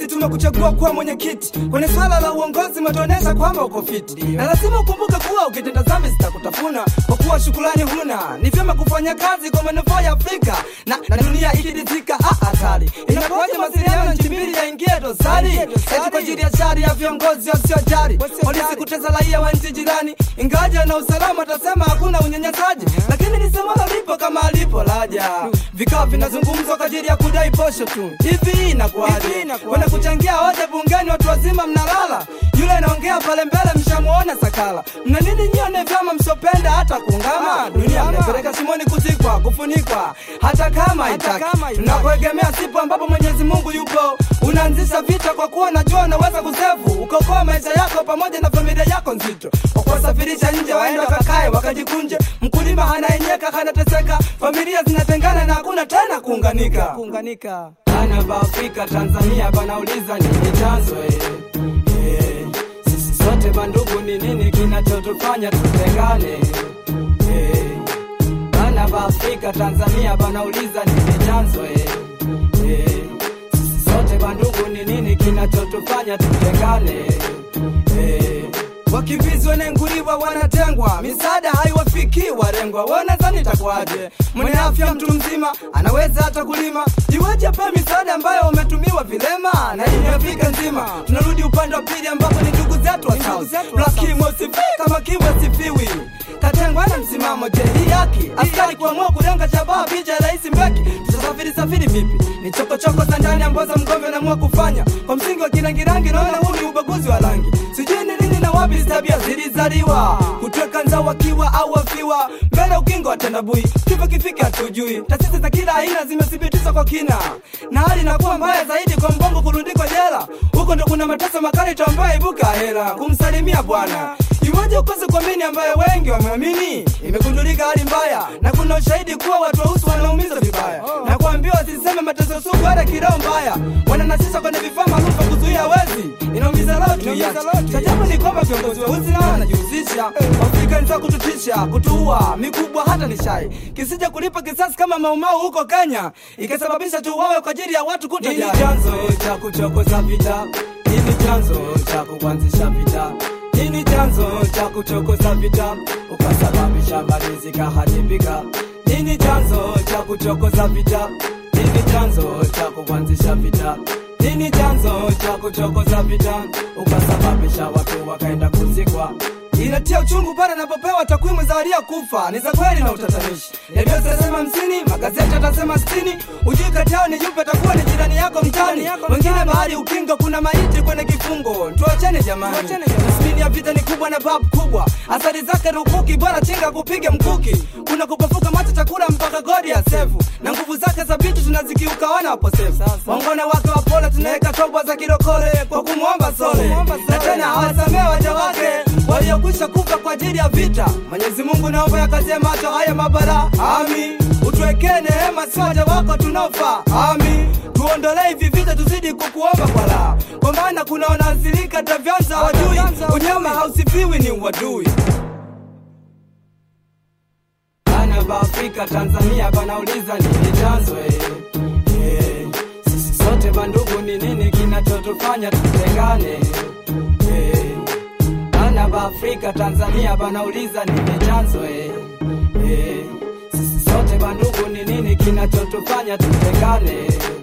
sisi tumekuchagua kuwa mwenyekiti kwenye swala la uongozi, umetuonesha kwamba uko fiti, na lazima ukumbuke kuwa ukitenda dhambi zitakutafuna kwa kuwa shukrani huna. Ni vyema kufanya kazi kwa manufaa ya Afrika na, na dunia ikiridhika. Ah, hatari inakuwaje mawasiliano nchi mbili yaingie dosari eti kwa ajili ya shari ya viongozi wasiojali, polisi kutesa raia wa nchi jirani, ingaja na usalama atasema hakuna unyanyasaji, lakini lisemalo lipo kama alipo laja. Vikao vinazungumzwa kwa ajili ya kudai posho tu. Hivi inakuwaje? Kwenda kuchangia hoja bungeni, watu wazima mnalala. Yule anaongea pale mbele, mshamuona sakala. Mna nini nyone vyama msopenda hata kuungama? Dunia mnapeleka shimoni kuzikwa, kufunikwa, hata kama itaki. Tunakuegemea sipo ambapo Mwenyezi Mungu yupo, unaanzisha vita kwa kuwa najua unaweza kusevu ukaokoa maisha yako pamoja na familia yako nzito, kwa kuwasafirisha nje waende wakakae wakajikunje. Mkulima hanaenyeka hanateseka, familia zinatengana na hakuna tena kuunganika. kuunganika. Bana ba Afrika Tanzania banauliza nini chanzo eh? Eh, sisi sote bandugu, ni nini kinachotufanya tutengane eh? Bana ba Afrika Tanzania banauliza nini chanzo eh? Eh, sisi sote bandugu, ni nini kinachotufanya tutengane eh? Wakimbizi wanenguliwa wanatengwa, misaada haiwafikii walengwa. Wanadhani itakuwaje? Mwenye afya mtu mzima anaweza hata kulima, iweje pe misaada ambayo umetumiwa vilema na hii Afrika nzima? Tunarudi upande wa pili ambapo ni ndugu zetu wa South. Lakini wasifii kama kiwe sifiwi katengwa na msimamo. Je, hii haki askari kuamua kulenga shabaha picha ya rais Mbeki? Tutasafiri safiri vipi? Ni chokochoko za ndani ambazo mgombe anaamua kufanya kwa msingi wa kirangirangi. Naona huu ni ubaguzi wa rangi, sijui ni lini na wapi hizi tabia zilizaliwa, kutweka nzao wakiwa au wafiwa mbele ukingo wa tandabui, kifo kifike hatujui. Taasisi za kila aina zimethibitishwa kwa kina, na hali inakuwa mbaya zaidi kwa mbongo kurundikwa jela. Huko ndo kuna mateso makali tambaye ibuka hela kumsalimia bwana Iweje ukose kuamini ambayo wengi wameamini? Imegundulika hali mbaya na kuna ushahidi kuwa watu weusi wanaumizwa vibaya na kuambiwa wasiseme mateso sugu hata kiroho mbaya, wananasisha kwenye vifaa maalum vya kuzuia wezi. Inaumiza roho tu yake. Cha ajabu ni kwamba viongozi weusi nao wanajihusisha Afrika ni za kututisha, kutuua, mikubwa hata ni shai, kisija kulipa kisasi kama maumau huko Kenya, ikasababisha tuuawe kwa ajili ya watu kutojali. Nini chanzo cha kuchokoza vita? Nini chanzo cha kuanzisha vita? Nini chanzo cha kuchokoza vita ukasababisha mali zikaharibika? Nini chanzo cha kuchokoza vita? Nini chanzo cha kuanzisha vita? Nini chanzo cha kuchokoza vita ukasababisha watu wakaenda kuzikwa? Inatia uchungu pale napopewa takwimu za waliokufa ni za kweli na utatanishi. Redio zitasema hamsini, magazeti atasema sitini. Ujui kati yao ni yupi atakuwa ni jirani yako mtani, wengine bahari ukingo, kuna maiti kwenye kifungo. Tuachane jamani, tasmini ya vita ni kubwa na babu kubwa, athari zake rukuki, bora chinga kupiga mkuki. Kuna kupafuka macho chakula mpaka godi ya sefu, na nguvu zake za vitu tunazikiuka wana waposefu. Wangone wake wapole, tunaweka toba za kirokole kwa kumwomba sole, na tena hawasamee waja wake waliokwisha kufa kwa ajili ya vita. Mwenyezi Mungu naomba yakazie macho haya mabara, ami utuwekee neema, si waja wako tunaofa, ami tuondolee hivi vita, tuzidi kukuomba kwa raha, kwa maana kuna wanaathirika hata vyanza wajui, unyama hausifiwi ni uadui. Bana ba Afrika Tanzania banauliza nini chanzo eh? Eh, sisi sote bandugu, ni nini kinachotufanya tutengane eh? Bana ba Afrika Tanzania banauliza nini chanzo eh? Eh, sisi sote bandugu, ni nini kinachotufanya tutengane